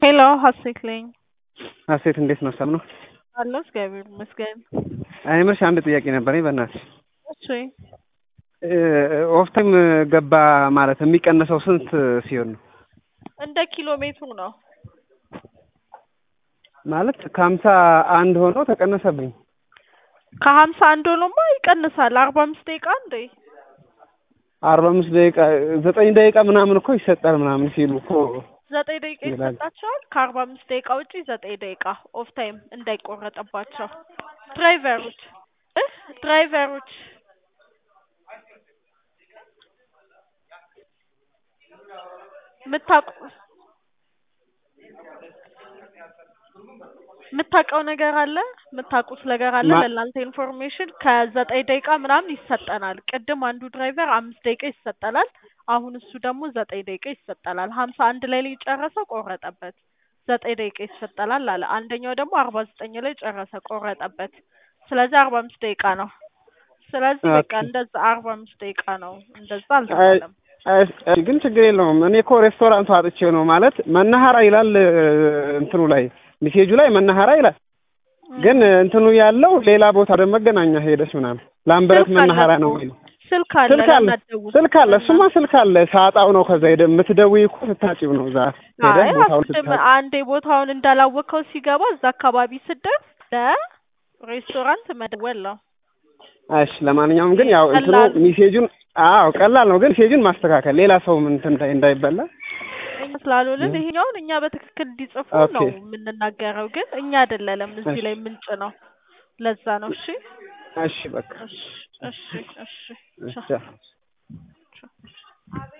ሄሎ ሀሴት ነኝ። ሀሴት እንዴት ነው? ሰላም ነው? አለሁ እግዚአብሔር ይመስገን። እኔ የምልሽ አንድ ጥያቄ ነበረኝ በእናትሽ። እሺ ኦፍ ታይም ገባ ማለት የሚቀነሰው ስንት ሲሆን ነው? እንደ ኪሎ ሜትሩ ነው። ማለት ከሀምሳ አንድ ሆኖ ተቀነሰብኝ። ከሀምሳ አንድ ሆኖማ ይቀንሳል። አርባ አምስት ደቂቃ እንዴ አርባ አምስት ደቂቃ ዘጠኝ ደቂቃ ምናምን እኮ ይሰጣል ምናምን ሲሉ እኮ ዘጠኝ ደቂቃ ይላል። ይሰጣቸዋል። ከአርባ አምስት ደቂቃ ውጪ ዘጠኝ ደቂቃ ኦፍ ታይም እንዳይቆረጥባቸው ድራይቨሮች እ ድራይቨሮች የምታውቁ የምታውቀው ነገር አለ የምታውቁት ነገር አለ ማ- ለእናንተ ኢንፎርሜሽን ከዘጠኝ ደቂቃ ምናምን ይሰጠናል። ቅድም አንዱ ድራይቨር አምስት ደቂቃ ይሰጠናል። አሁን እሱ ደግሞ ዘጠኝ ደቂቃ ይሰጠናል። ሀምሳ አንድ ላይ ላይ ጨረሰ ቆረጠበት። ዘጠኝ ደቂቃ ይሰጠናል አለ። አንደኛው ደግሞ አርባ ዘጠኝ ላይ ጨረሰ ቆረጠበት። ስለዚህ አርባ አምስት ደቂቃ ነው። ስለዚህ በቃ ኦኬ። እንደዛ አርባ አምስት ደቂቃ ነው። እንደዛ አልተባለም። አይ- አይ፣ ግን ችግር የለውም። እኔ እኮ ሬስቶራንቱ አጥቼው ነው ማለት መናኸራ ይላል እ፣ እንትኑ ላይ ሚሴጁ ላይ መናኸራ ይላል፣ ግን እንትኑ ያለው ሌላ ቦታ ወደ መገናኛ ሄደች ምናምን ላምበረት ስልክ አለ መናኸራ ነው እኮ። የሚለው። ስልክ አለ ስልክ አለ ለማትደውል ስልክ አለ፣ እሱማ ስልክ አለ። ሳጣው ነው ከዛ ሄደ የምትደውይ እኮ ስታጭው ነው እዛ ሄደህ አይ ቦታውን አስቀድም ስታጭ አንዴ ቦታውን እንዳላወቀው ሲገባ እዛ አካባቢ ስደርስ ለሬስቶራንት መደወል ነው። እሺ ለማንኛውም ግን ያው እንትኑ ቀላል። ሚሴጁን አዎ ቀላል ነው፣ ግን ሚሴጁን ማስተካከል ሌላ ሰው ምን እንትን እንዳይ- እንዳይበላ እኛ ስላልሆንን ይሄኛውን እኛ በትክክል እንዲጽፉ ኦኬ። ነው የምንናገረው፣ ግን እኛ አይደለንም እዚህ ላይ ምንጭ ነው። ለዛ ነው። እሺ እሺ በቃ እሺ እሺ እሺ እሺ። ቻው።